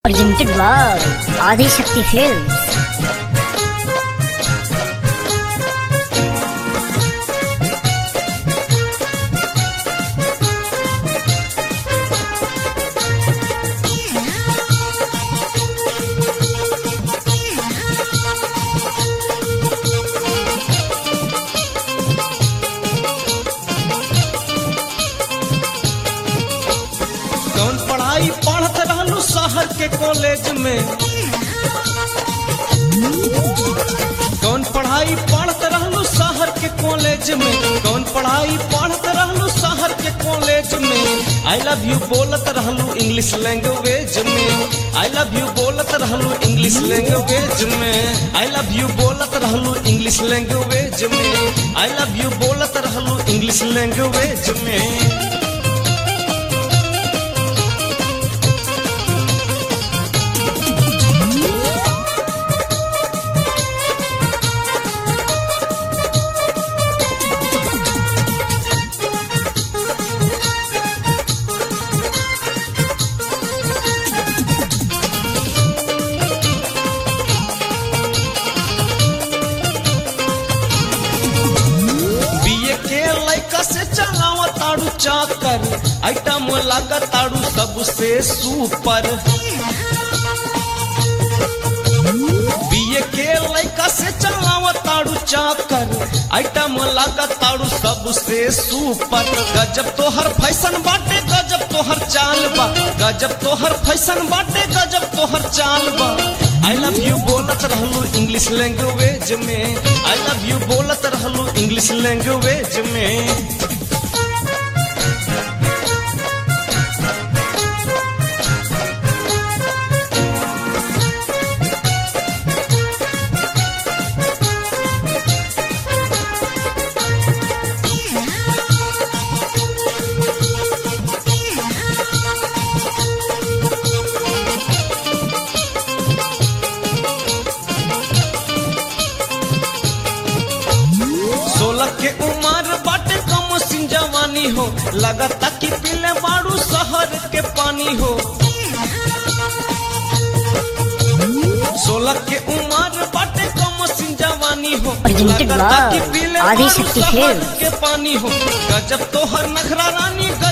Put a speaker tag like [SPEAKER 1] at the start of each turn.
[SPEAKER 1] presented by Adi Shakti Films.
[SPEAKER 2] कौन पढ़ाई पढ़त रहलू शहर के कॉलेज में कौन पढ़ाई पढ़त रहलू शहर के कॉलेज में कौन पढ़ाई पढ़त रहलू शहर के कॉलेज में आई लव यू बोलत रहलू इंग्लिश लैंग्वेज में आई लव यू बोलत रहलू इंग्लिश लैंग्वेज में आई लव यू बोलत रहलू इंग्लिश लैंग्वेज में आई लव यू बोलत रहलू इंग्लिश लैंग्वेज में बीए के लैका से चलावा ताड़ू चाकर आइटम लगा ताड़ू सबसे सुपर बीए के लैका से चलावा ताड़ू चाकर आइटम लगा ताड़ू सबसे सुपर गजब तोहर फैशन बाटे गजब तोहर चाल बा गजब तोहर फैशन बाटे गजब तोहर चाल बा आई लव यू बोलत रहलू इंग्लिश लैंग्वेज में आई लव यू बोलत रहलू इंग्लिश लैंग्वेज में सोलह के उम्र बाटे कम सिंह जवानी हो लगता कि पीले बाड़ू शहर के पानी हो सोलह के उम्र बाटे कम सिंह जवानी हो
[SPEAKER 1] Presented
[SPEAKER 2] लगता
[SPEAKER 1] by
[SPEAKER 2] कि पीले
[SPEAKER 1] Adi
[SPEAKER 2] बाड़ू
[SPEAKER 1] Shakti
[SPEAKER 2] शहर
[SPEAKER 1] Films.
[SPEAKER 2] के पानी हो गजब तोहर नखरा रानी